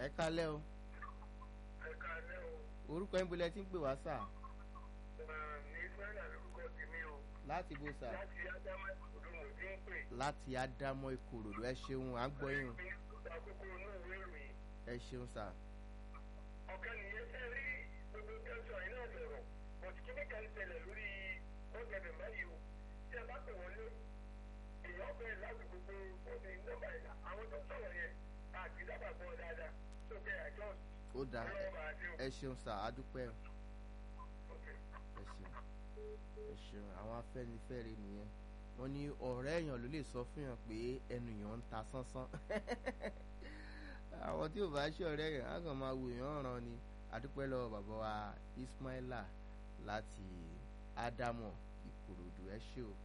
ẹ kálẹ́ o ẹ káalẹ́ o orúkọ yín bolẹ̀ tí ń pè wá sà Mà ní sẹ́nà lórúkọ tèmi o láti bó sà láti ádámà ìkòdó mo ti ń pè. láti ádámọ́ ìkòròdú ẹ ṣeun à ń gbọ́ yín o Ní àkókò inú ìwé ìròyìn. ẹ ṣeun sà ọ̀kan nìyẹn fẹ́ rí gbogbo tẹ́sán iná sọ̀rọ̀ bọ̀tí kíní kan ń ṣẹlẹ̀ lórí ọ̀gẹ̀dẹ̀ báyìí o tí a bá pè wọ́n lé èèyàn bẹ̀rẹ̀ láti gbogbo ọ̀sẹ̀ nọ́mbà ìlà àwọn tó sọ̀rọ̀ yẹn àti dábàá bọ̀ dáadáa sókè àjọ ó dà ẹ- ọlọ́wọ́ bá a dé o. ẹ ṣeun sà á dúpẹ́ o Okay. ẹ ṣeun ẹ ṣeun àwọn afẹ́nifẹ́re nìyẹn wọ́n ní ọ̀rẹ́ èèyàn ló lè sọ fún yàn pé ẹnu yàn ń ta sánsán àwọn tí ò bá ṣe ọ̀rẹ́ yàn á kàn máa wò yàn ràn ni àdúpẹ́ lọ́wọ́ bàbá wa Ismaila láti Ádámọ̀ Ìkòròdú ẹ ṣé o.